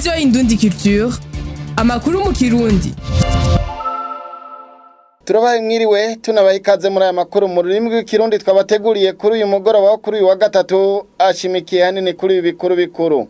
radiyo indundi culture amakuru mu kirundi turabaye mwiriwe tunabaye ikaze muri aya makuru mu rurimi rw'ikirundi twabateguriye kuri uyu mugoroba wo kuri uyu wa gatatu ashimikiye hanini kuri ibi bikuru bikuru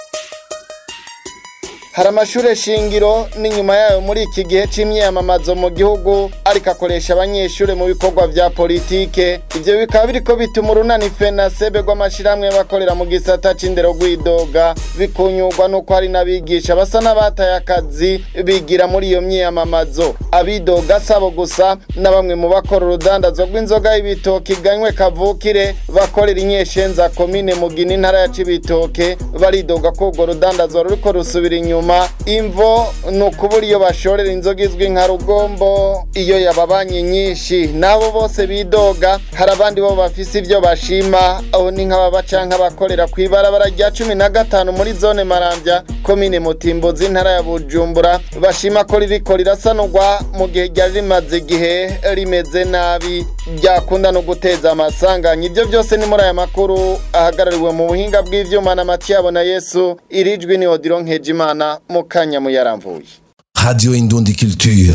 hari amashuri shingiro n'inyuma yayo muri iki gihe c'imyiyamamazo mu gihugu ariko akoresha abanyeshuri mu bikorwa vya politike ivyo bikaba biriko bituma urunani fenasebe rw'amashirahamwe y'abakorera mu gisata c'indero rw'idoga bikunyurwa n'uko hari n'abigisha basa n'abataye akazi bigira muri iyo myiyamamazo abidoga sabo gusa na bamwe mu bakora urudandazwa rw'inzoga y'ibitoki ganywe kavukire bakorera inyeshenza komine mugina intara ya cibitoke baridoga ko urwo rudandazwa ruriko rusubira inyuma imvo ni ukubura iyo bashorera inzoga izwi nka rugombo iyo yababanye nyinshi n'abo bose bidoga hari abandi bo bafise ibyo bashima aho ni nk'ababa canke abakorera ku ibarabara rya cumi na gatanu muri zone marambya komine mutimbuzi intara ya bujumbura bashima ko ririko rirasanurwa mu gihe ryari rimaze igihe rimeze nabi ryakunda no guteza amasanganya ibyo byose ni muri aya makuru ahagarariwe mu buhinga bw'ivyuma na matiyabo na yesu irijwi ni odiro nkejimana mu kanya muyaramvuye Radio Indundi Culture.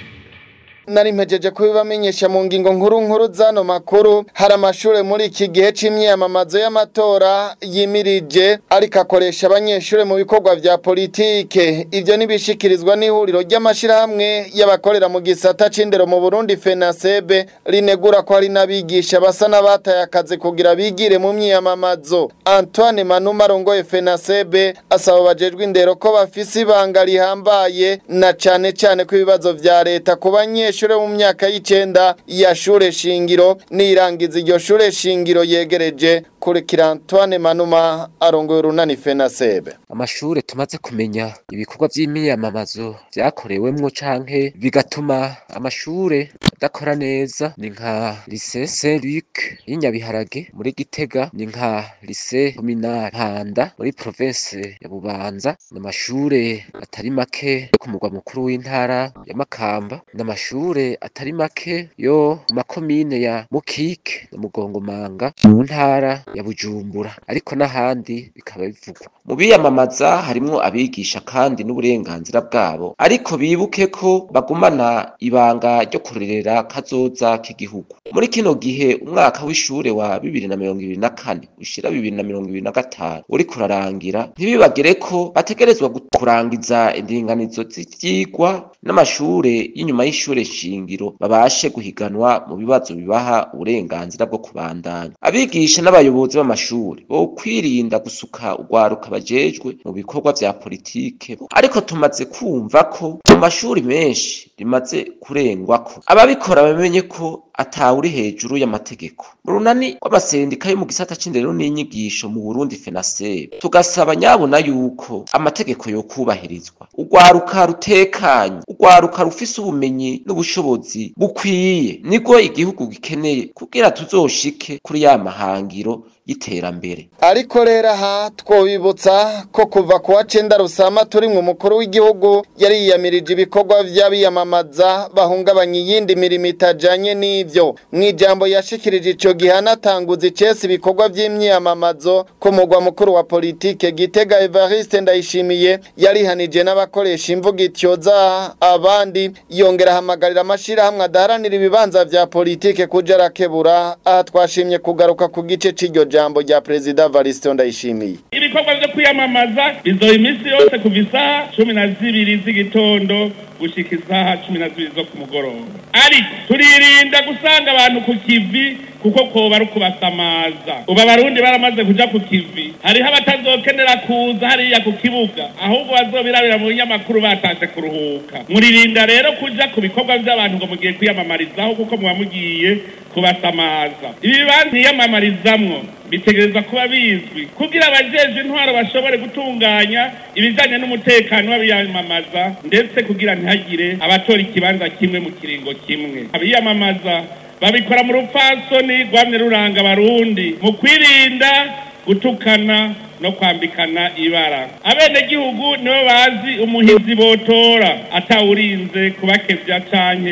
nari mpejeje kubibamenyesha mu ngingo nkuru nkuru zano makuru hari amashure muri iki gihe c'imyiyamamazo y'amatora yimirije ariko akoresha abanyeshure mu bikorwa vya politike ivyo nibishikirizwa n'ihuriro ry'amashirahamwe y'abakorera mu gisata c'indero mu Burundi FENASEB rinegura ko hari n'abigisha basa n'abataye akazi kugira bigire mu myiyamamazo Antoine Manuma arongoye FENASEB asaba bajejwe indero ko bafise ibanga rihambaye na cane cane ko ibibazo vya leta ku banyeshure abanyeshure mu myaka y'icenda ya shure shingiro nirangiza iryo shure shingiro yegereje kurikira Antoine Manuma arongoye urunani FENASEB amashure tumaze kumenya ibikorwa vy'imyiyamamazo vyakorewemwo canke bigatuma amashure adakora neza ni nka lycée Saint Luc y'Inyabiharage muri Gitega ni nka lycée communal Mpanda muri province ya Bubanza n'amashure atari make yo ku mugwa mukuru w'intara ya Makamba n'amashure atari make yo mu makomine ya Mukike na Mugongomanga mu ntara ya Bujumbura ariko n'ahandi bikaba bivugwa mu biyamamaza harimwo abigisha kandi n'uburenganzira bwabo ariko bibuke ko bagumana ibanga ryo kurerera kazoza k'igihugu muri kino gihe umwaka w'ishure wa bibiri na mirongo ibiri na kane ushira bibiri na mirongo ibiri na gatanu uriko urarangira ntibibagire ko bategerezwa kurangiza indinganizo z'ivyigwa n'amashure y'inyuma y'ishure shingiro babashe guhiganwa mu bibazo bibaha uburenganzira bwo kubandanya abigisha n'abayobozi b'amashuri bo kwirinda gusuka urwaruka bajejwe mu bikorwa vya politike ariko tumaze kumva ko mu mashuri menshi rimaze kurengwako ababikora bamenye ko atawuri hejuru y'amategeko mu runani rw'amasendika yo mu gisata c'indero n'inyigisho mu Burundi FENASEB tugasaba nyabona yuko amategeko yo kubahirizwa urwaruka rutekanye urwaruka rufise ubumenyi n'ubushobozi bukwiye niko igihugu gikeneye kugira tuzoshike kuri ya mahangiro y'iterambere ariko rero aha twobibutsa ko kuva ku wa cenda rusama turimwe umukuru w'igihugu yari yiyamirije ibikorwa vy'abiyamamaza bahungabanya iyindi mirimo itajanye n'ivyo mw'ijambo yashikirije ico gihe anatanguza icese ibikorwa vy'imyiyamamazo ku mugwa mukuru wa politike gitega evariste ndayishimiye yarihanije n'abakoresha imvugo ityoza abandi yongera ahamagarira amashirahamwe adaharanira ibibanza vya politike kuja arakebura aha twashimye kugaruka ku gice c'iryo jambo rya perezida Variston Ndayishimiye ibikorwa vyo kwiyamamaza bizoba iminsi yose kuva isaha cumi na zibiri z'igitondo gushika isaha cumi na zibiri zo ku mugoroba ariko turirinda gusanga abantu ku kivi kuko koba ari ukubasamaza ubu abarundi baramaze kuja ku kivi hariho abatazokenera kuza hariya ku kibuga ahubwo bazobirabira mu binyamakuru batashe kuruhuka muririnda rero kuja ku bikorwa vy'abantu ngo mugiye kwiyamamarizaho kuko muba mugiye kubasamaza ibi bibanza ntiyamamarizamwo bitegereza kuba bizwi kugira abajejwe intwaro bashobore gutunganya ibijanye n'umutekano w'abiyamamaza ndetse kugira ntihagire abatora ikibanza kimwe mu kiringo kimwe abiyamamaza babikora mu rupfasoni rwamye ruranga abarundi mu kwirinda gutukana no kwambikana ibara abenegihugu nibo bazi umuhizi botora atawurinze kubakevya canke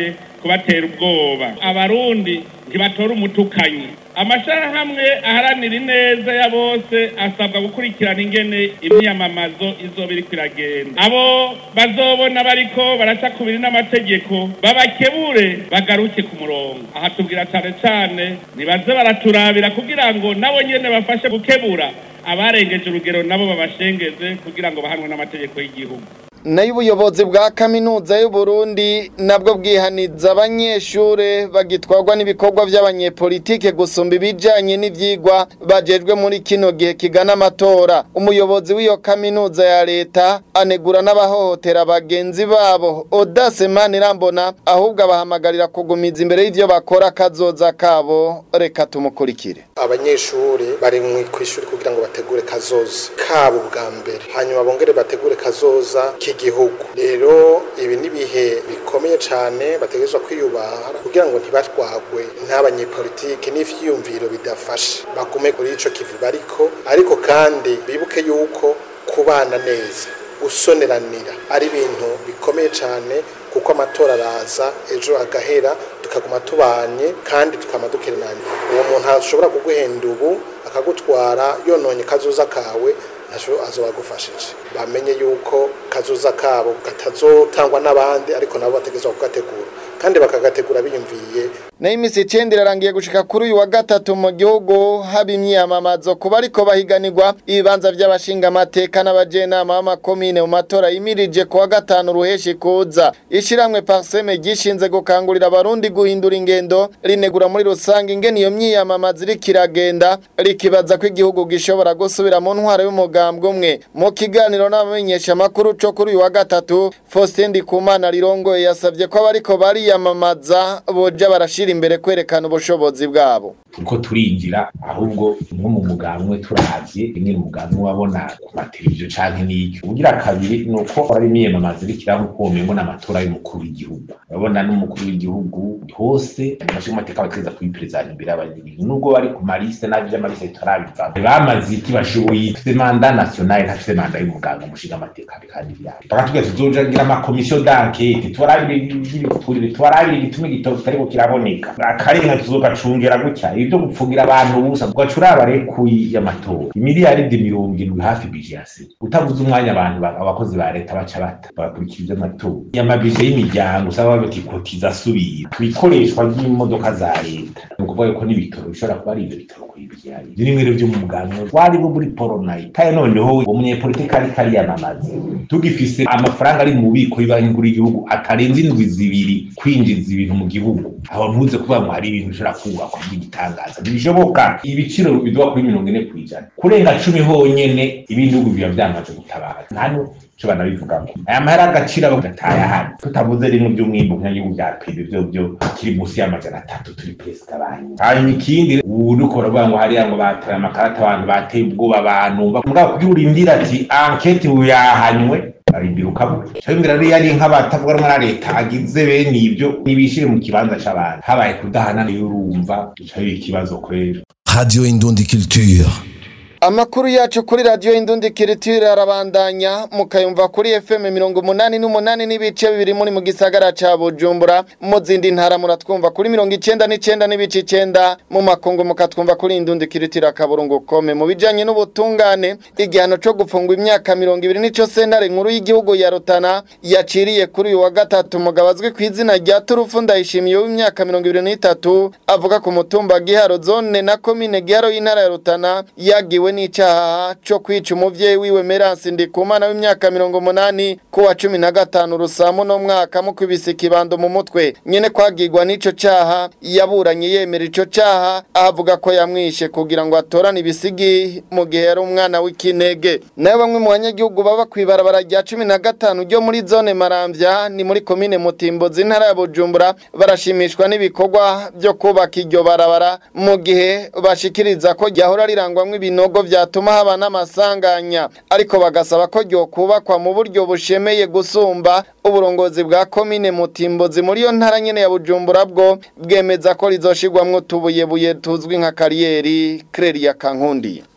kubatera ubwoba abarundi ntibatora umutukanyi amashirahamwe aharanira ineza ya bose asabwa gukurikirana ingene imyamamazo izoba iriko iragenda abo bazobona bariko baraca kubiri n'amategeko babakebure bagaruke ku murongo aha tubwira cane cane nibaze baraturabira kugira ngo nabo nyene bafashe gukebura abarengeje urugero nabo babashengeze kugira ngo bahanwe n'amategeko y'igihugu nayo ubuyobozi bwa kaminuza y'u Burundi nabwo bwihaniza abanyeshure bagitwarwa n'ibikorwa by'abanyepolitike gusumba ibijanye n'ivyigwa bajejwe muri kino gihe kigana amatora umuyobozi w'iyo kaminuza ya leta anegura n'abahohotera bagenzi babo Audace Manirambona ahubwo abahamagarira kugumiza imbere y'ivyo bakora kazoza kabo reka tumukurikire abanyeshuri bari mu kwishuri kugira ngo bategure kazoza kabo bwa mbere hanyuma bongere bategure kazoza k'igihugu rero ibi ni ibihe bikomeye cyane bategerezwa kwiyubaha kugira ngo ntibatwagwe n'abanyepolitike n'ivyiyumviro bidafashe bagume kuri ico kivi bariko ariko kandi bibuke yuko kubana neza gusoneranira ari ibintu bikomeye cyane kuko amatora araza ejo agahera tukaguma tubanye kandi tukama dukerenanye uwo muntu ashobora kuguhenda ubu akagutwara yononye kazoza kawe ntaco azoba agufashije bamenye yuko kazoza kabo katazotangwa n'abandi ariko nabo bategerezwa kugategura kandi bakagategura biyumviye nayo iminsi icenda irarangiye gushika kuri uyu wa gatatu mu gihugu haba imyiyamamazo kuba ariko bahiganirwa ibibanza vy'abashingamateka n'abajenama b'amakomine mu matora yimirije ku wa gatanu ruheshi kuza ishiramwe parseme gishinze gukangurira abarundi guhindura ingendo rinegura muri rusange ingene iyo myiyamamazo iriko iragenda rikibaza ko igihugu gishobora gusubira mu ntwaro y'umugambwe umwe mu kiganiro n'abamenyeshamakuru co kuri uyu wa gatatu Faustin Ndikumana rirongoye yasavye ko abariko bariyamamaza boja barashira imbere kwerekana ubushobozi bwabo turiko turinjira ahubwo nko mu mugambwe turavye rimwe umugambwe wabona ku mateleviziyo canke n'iki ugira kabiri ni uko ari imyiyamamazo iriko iraba uko womengo n'amatora y'umukuru w'igihugu urabona n'umukuru w'igihugu hose amashingamateka bategeza kuyiperezanya imbere y'abanyagihugu nubwo bari ku marise n'avyo vy'amarise turabivamo bamaze iki bashoboye ifise manda nationale ntafise manda y'umuganga umushingamateka kandi vyabo bakatubwira tuzojagira amakomisiyo d'enquête tubarabire ibiturire tubarabire igituma igitoro kitariko kiraboneka akarenga tuzogacungera gutya ibyo gupfungira abantu ubusa ugaca uraba rekuyi y'amatora imiliyaridi mirongo indwi hafi bije ya sena utavuze umwanya abantu ba- abakozi ba leta baca bata bagakurikira ivy'amatora amabije y'imiryango usaba bati kotiza asubira ikoreshwa ry'imodoka za leta ni ukuvuga yuko n'ibitoro bishobora kuba ari ivyo bitoro kuyibyara ivyo nimwe rero vyo mu muganiro wari bo muri poronayi kandi noneho umunyepolitiki ariko ariyamamaza tugifise amafaranga ari mu bubiko y'banki nkuru y'igihugu atarenze indwi zibiri kwinjiza ibintu mu gihugu aho ntuze kuvuga ngo hari ibintu bishobora kubakwa by'igitangaza ntibishoboka ibiciro biduha kuri mirongo ine ku ijana kurenga cumi honyene ibindi bihugu biba byamaze gutabara nta nico banabivuga ngo aya mahera agaciro aba gataye ahari tutavuze rimwe by'umwimbu nk'igihugu bya pebe byo byo kiri munsi y'amajana atatu turi perezida banyu hanyuma ikindi ubu nuko baravuga ngo hariya ngo bataye amakarata abantu bateye ubwoba abantu mugabo kugira urindira ati anketi ubu yahanywe arindira ukabura cyabimira rero yari nk'abatavuga rumwe na leta agize bene ibyo nibishire mu kibanza c'abantu habaye kudahana niyo urumva ico ari ikibazo kwera Radio Indundi Culture. Amakuru yacu kuri radio Indundi Kiritire arabandanya mukayumva kuri FM mirongo umunani n'umunani n'ibice bibiri muri mu gisagara ca Bujumbura mu zindi ntara muratwumva kuri mirongo icenda n'icenda n'ibice icenda mu makungu mukatwumva kuri Indundi Kiritire akaburungu kome mu bijanye n'ubutungane igihano co gufungwa imyaka mirongo ibiri nico sentare nkuru y'igihugu ya Rutana yaciriye kuri uyu wa gatatu umugabo azwi ku izina rya Turufu Ndayishimiye w'imyaka mirongo ibiri n'itatu avuga ku mutumba Giharo zone na komine Giharo y'intara ya Rutana yagiwe n'icaha co kwica umuvyeyi wiwe Merance Ndikumana w'imyaka mirongo umunani ku wa cumi na gatanu Rusamu no mwaka mu kwibisa ikibando mu mutwe nyene kwagirwa n'ico caha yaburanye yemera ico caha avuga ko yamwishe kugira ngo atorane ibisigi mu gihe yari umwana w'ikinege nayo bamwe mu banyagihugu baba kw'ibarabara rya cumi na gatanu ryo muri zone Maramvya ni muri komine Mutimbozi intara ya Bujumbura barashimishwa n'ibikorwa byo kubaka iryo barabara mu gihe bashikiriza ko ryahora rirangwamwo ibinogo vyatuma haba n'amasanganya ariko bagasaba ko ryokubakwa mu buryo bushemeye gusumba uburongozi bwa komine Mutimbozi muri yo ntara nyene ya Bujumbura bwo bwemeza ko rizoshirwamwo utubuyebuye tuzwi nka kariyeri Clelia Kankundi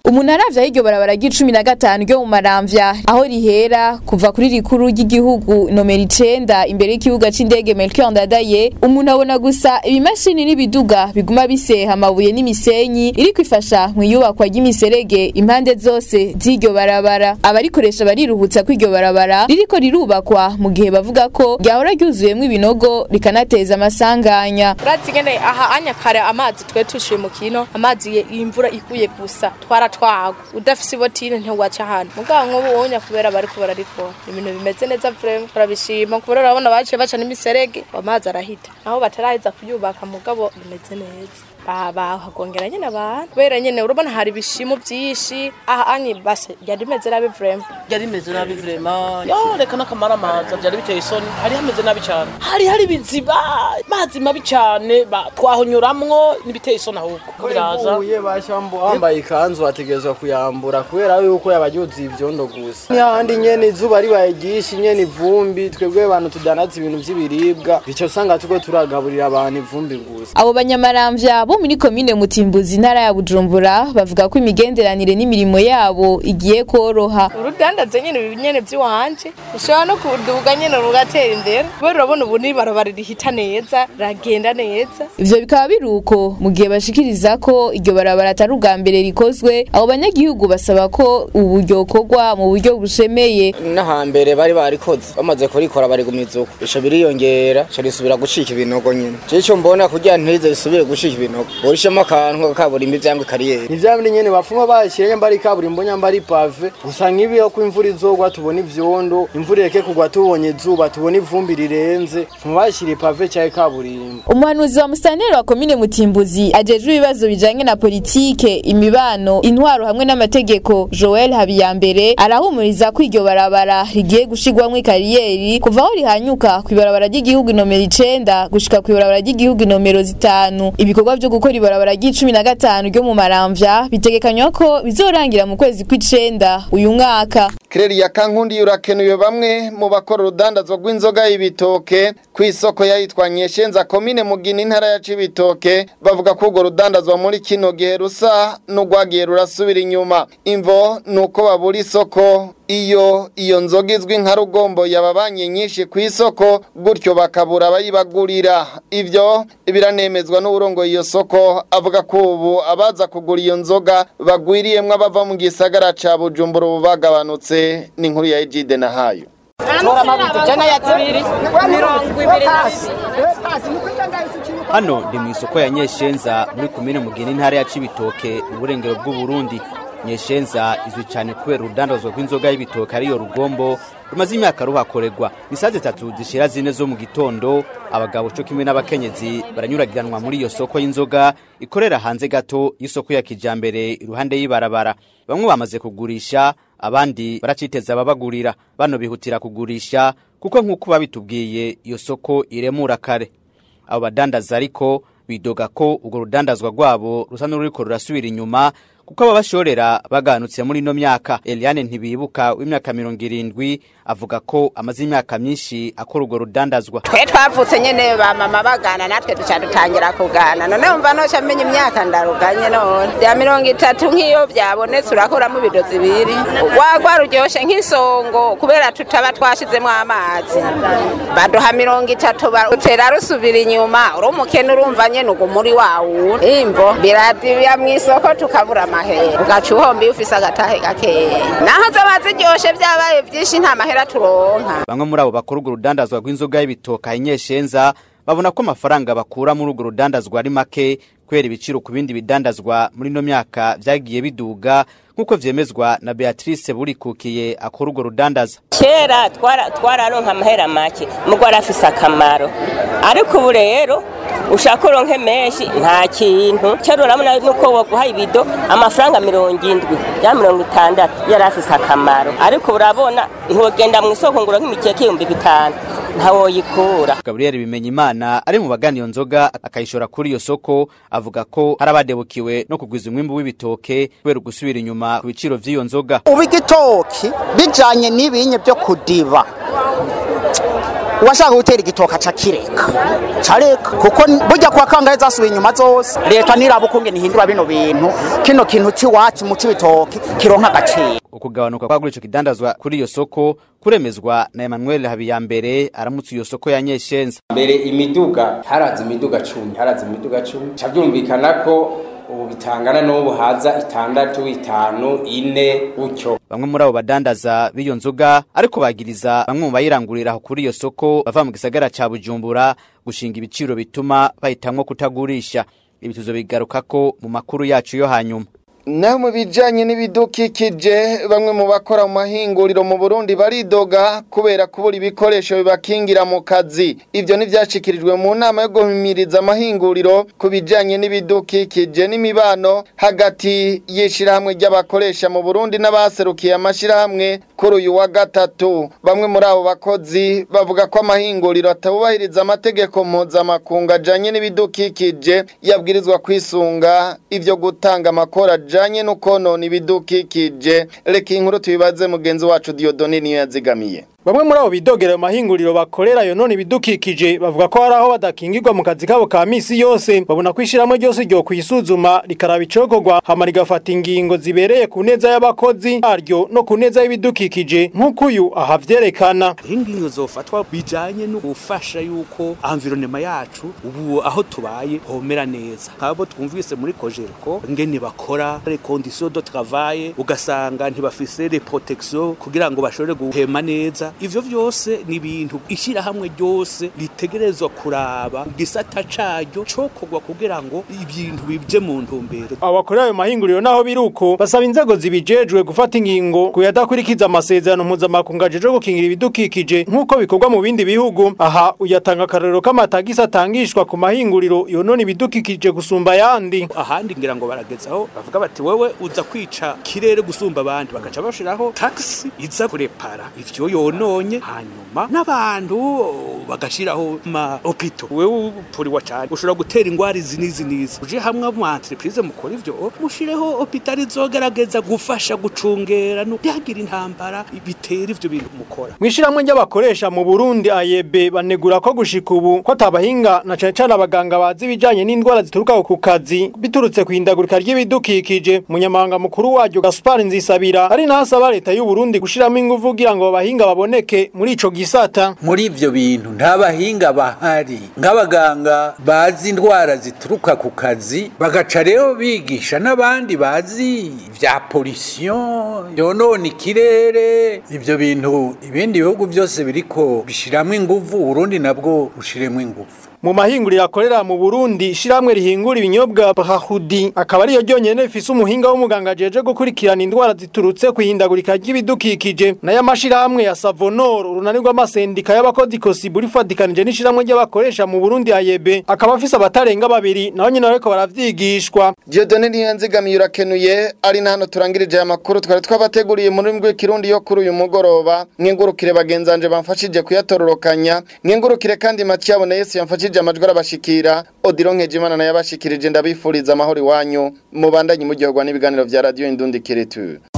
umuntu aravye aho iryo barabara ry'icumi na gatanu ryo mu maramvya aho rihera kuva kuri rikuru ry'igihugu nomero icenda imbere y'ikibuga c'indege Melchior Ndadaye umuntu abona gusa ibimashini n'ibiduga biguma biseha amabuye n'imisenyi iri kwifasha mu iyubakwa ry'imiserege impande zose z'iryo barabara abarikoresha bariruhutsa ko iryo barabara ririko rirubakwa mu gihe bavuga ko ryahora ryuzuyemwo ibinogo rikanateza amasanganya urazi ngene aha anya kare amazi twe tushiye mu kino amazi ye- imvura iguye gusa twaratwagwa udafise ibotine ntiwaca hano mugabo nk'ubu wonya kubera bariko bararikora ibintu bimeze neza vrema turabishima kubera urabona baciye baca n'imiserege amazi arahita naho bataraheza kuyubaka mugabo bimeze neza Ba- bahagongera nyene abantu kubera nyene urabona hari ibishimo vyinshi aha anye base ryari rimeze nabi vrema byari bimeze nabi vrema yo reka n'akamaramaza byari biteye isoni hari hameze nabi cyane hari hari ibiziba mazi mabi cyane ba- twahonyuramwo n'ibiteye isoni ahubwo biraza uye bashambo wambaye ikanzu ategerezwa kuyambura kubera yuko yabaryuzi ivyondo gusa n'ahandi nyene izuba ribaye ryinshi nyene ivumbi twebwe abantu tudanaza ibintu vy'ibiribwa bico usanga turiko turagaburira abantu ivumbi gusa abo banyamaramvya bo muri komine mutimbuzi intara ya bujumbura bavuga ko imigenderanire n'imirimo yabo igiye koroha urudandaze nyene ibi nyene vy'iwanje ushobora no kuduga nyene rugatera imbere kubera urabona ubu n'ibarabara rihita neza ragenda neza ivyo bikaba biri uko mu gihe bashikiriza ko iryo barabara atari ubwa mbere rikozwe abo banyagihugu basaba ko ubu ryokorwa mu buryo bushemeye n'ahambere bari barikoze bamaze kurikora barigumiza uko ico biriyongera ico risubira gucika ibinogo nyene je ico mbona kugira ntize risubire gucika ibinogo borishemo akantu kaburimbo ivyangwa kariyeri ni vya bindi nyene bafuma bashyire nyamba ari kaburimbo nyamba ari pave gusa nk'ibi ko imvura izogwa tubona ivyondo imvura ireke kugwa tubonye izuba tubona ivumbi rirenze fuma bashyira ipave canke kaburimbo umuhanuzi wa musitanteri wa komine mutimbuzi ajejwe ibibazo bijanye na politike imibano intwaro hamwe n'amategeko joel habiyambere arahumuriza ko iryo barabara rigiye gushigwamwo ikariyeri kuva aho rihanyuka kw'ibarabara ry'igihugu inomero icenda gushika kw'ibarabara ry'igihugu inomero zitanu ibikorwa vyo gukora ibarabara ry'icumi na gatanu ryo mu maramvya bitegekanywa ko bizorangira mu kwezi kw'icenda uyu mwaka Kireri kankundi urakenuye bamwe mu bakora urudandazwa rw'inzoga y'ibitoke ku isoko yayitwa Nyeshenza komine Mugina intara ya Cibitoke bavuga ko urwo rudandazwa muri kino gihe rusa n'urwagiye rurasubira inyuma imvo nuko babura isoko iyo iyo nzoga izwi nka rugombo yababanye nyinshi ku isoko gutyo bakabura abayibagurira ivyo biranemezwa n'uburongo iyo soko avuga ko ubu abaza kugura iyo nzoga bagwiriyemwo abava mu gisagara ca Bujumbura ubu bagabanutse ni inkuru ya Ejide na hayo tora amabido jana ya zibiri mirongo ibiri hano ndi mu isoko ya nyeshenza muri komine mugeni intara ya cibitoke mu burengero bw'uburundi nyeshenza izwi cyane kubera urudandazwa rw'inzoga y'ibitoke ariyo rugombo rumaze imyaka ruhakorerwa ni saa zitatu zishira zine zo mu gitondo abagabo co kimwe n'abakenyezi baranyuragiranwa muri iyo soko y'inzoga ikorera hanze gato y'isoko ya kijambere iruhande y'ibarabara bamwe bamaze kugurisha abandi baraciteza ababagurira bano bihutira kugurisha kuko nk'uko babitubwiye iyo soko iremura kare abo badandaza ariko bidoga ko urwo rudandazwa rwabo rusa n'ururiko rurasubira inyuma kuko ababashorera baganutse muri ino myaka Eliane ntibibuka w'imyaka mirongo irindwi avuga ko amaze imyaka myinshi akora urwo rudandazwa twe twavutse nyene ba mama bagana natwe duca dutangira kugana none umva noca menya imyaka ndaruganye none bya mirongo itatu nk'iyo byabonetse urakuramo ibido zibiri urwagwa ruryoshe nk'isongo kubera tutaba twashizemo amazi baduha mirongo itatu utera rusubira inyuma uri umukene urumva nyene ugu muri wawu imvo biradibya mw'isoko tukabura amahera ugaca uhomba iyo ufise agatahe gakeya naho zaba ziryoshe vyabaye vyinshi nta mahera turonka bamwe muri abo bakora urwo rudandazwa rw'inzoga y'ibitoka inyeshenza babona ko amafaranga bakura muri urwo rudandazwa ari make kubera ibiciro ku bindi bidandazwa muri ino myaka vyagiye biduga nk'uko vyemezwa na Beatrice Burikukiye akora urwo rudandaza kera twararonka amahera make mugo arafise akamaro ariko ubu rero ushaka uronke menshi nta kintu kera urabona nuko woguha ibido amafaranga mirongo indwi ya mirongo itandatu yari afise akamaro ariko urabona ntiwogenda mu isoko ngo uronke imikeke ibihumbi bitanu ntawoyikura Gabriel Bimenyimana ari mu bagana iyo nzoga akayishora kuri iyo soko avuga ko hari abadebukiwe no kugwiza umwimbu w'ibitoke kubera gusubira inyuma ku biciro vy'iyo nzoga ubu igitoki bijanye n'ibinye byo kudiba uwashaka gutera igitoka aca kireka careka kuko burya kuwa kangahe zasubiye inyuma zose leta niraba ukungene ihindura bino bintu kino kintu c'iwacu mu c'ibitoki kironka agaciro ukugabanuka kwagura ico kidandazwa kuri iyo soko kuremezwa na Emmanuel Habiyambere aramutse iyo soko ya Nyeshenza mbere imiduga haraza imiduga cumi haraza imiduga cumi ca byumvikana ko ubu bitangana n'ubu haza itandatu itanu ine gutyo bamwe muri abo badandaza b'iyo nzoga ariko bagiriza bamwe mu bayirangurira aho kuri iyo soko bava mu gisagara ca Bujumbura gushinga ibiciro bituma bahitamwo kutagurisha ibi tuzobigarukako mu makuru yacu yo hanyuma naho mu bijyanye n'ibidukikije bamwe mu bakora mu mahinguriro mu burundi baridoga kubera kubura ibikoresho bibakingira mu kazi ibyo ntibyashyikirijwe mu nama yo guhimiriza amahinguriro ku bijyanye n'ibidukikije n'imibano hagati y'ishyirahamwe ry'abakoresha mu burundi n'abaserukiye amashyirahamwe kuri uyu wa gatatu bamwe muri abo bakozi bavuga ko amahinguriro atabubahiriza amategeko mpuzamakungu ajyanye n'ibidukikije yabwirizwa kwisunga ibyo gutanga amakora ajyanye no konona ibidukikije reka inkuru tubibaze mugenzi wacu Dieudonne niyo yazigamiye Bamwe muri abo bidogera mu mahinguriro bakorera yo none ibidukikije bavuga ko hari aho badakingirwa mu kazi kabo ka misi yose babona ko ishyirahamwe ryose ryo kwisuzuma rikaraba icokorwa hama rigafata ingingo zibereye ku neza y'abakozi baryo no ku neza y'ibidukikije nk'uko uyu ahavyerekana ingingo zofatwa bijanye no gufasha yuko environnement yacu ubu aho tubaye homera neza nk'abo twumvise muri kojerko ngene bakora les conditions de travail ugasanga ntibafise les protections kugira ngo bashobore guhema neza ivyo vyose ni ibintu ishyirahamwe ryose ritegerezwa kuraba gisata caryo cokorwa kugira ngo ibintu bije mu ntumbero abo bakorera ayo mahinguriro naho biruko basaba inzego zibijejwe gufata ingingo ku yadakurikiza amasezerano mpuzamakungu ajejwe gukingira ibidukikije nk'uko bikorwa mu bindi bihugu aha uyatanga akarorero k'amatagisi atangishwa ku mahinguriro yonona ibidukikije gusumba ayandi ahandi ngira ngo baragezaho bavuga bati wewe uza kwica kirere gusumba abandi bagaca bashiraho taxi iza kurepara ivyo yono nonye hanyuma n'abantu bagashiraho ma opito wewe upuriwa cyane ushobora gutera ingwara izi n'izi n'izi uje hamwe mu entreprise mukora ivyo mushireho opitali zogerageza gufasha gucungera no byagira intambara bitera ivyo bintu mukora Mwishirahamwe ry'abakoresha mu Burundi AYB banegura ko gushika ubu ko atabahinga na cane cane abaganga bazi ibijanye n'indwara zituruka ku kazi biturutse kwindagurika ry'ibidukikije munyamahanga mukuru waryo Gaspar Nzisabira ari nasaba leta y'u Burundi gushiramo ingufu kugira ngo abahinga baboneke muri ico gisata muri ivyo bintu nta bahinga bahari nk'abaganga bazi indwara zituruka ku kazi bagaca rero bigisha n'abandi bazi vya pollution yonona ikirere ivyo bintu ibindi bihugu byose biriko bishiramwo inguvu Burundi nabwo bushiremwo inguvu mu mahinguriro akorera mu Burundi shiramwe rihingura ibinyobwa Brahudi akaba ariyo ryonyene rifise umuhinga w'umuganga jeje gukurikirana indwara ziturutse kwihindagurika ry'ibidukikije nayo amashiramwe ya Savonor urunanirwa amasendika y'abakozi Kosibu rifadikanije n'ishiramwe ry'abakoresha mu Burundi AYB akaba afise abatarenga babiri naho nyine bariko baravyigishwa Dieudonne Niyanzigamiye urakenuye ari na hano turangirije aya makuru twari twabateguriye muri rurimi rw'ikirundi yo kuri uyu mugoroba mwengurukire bagenzanje bamfashije kuyatororokanya mwengurukire kandi Mathieu Yesu yamfashije amajwi arabashikira Odilon Nkejimana nayo abashikirije ndabifuriza amahoro iwanyu mubandanye muryoherwa n'ibiganiro vya Radio Indundi Kiretu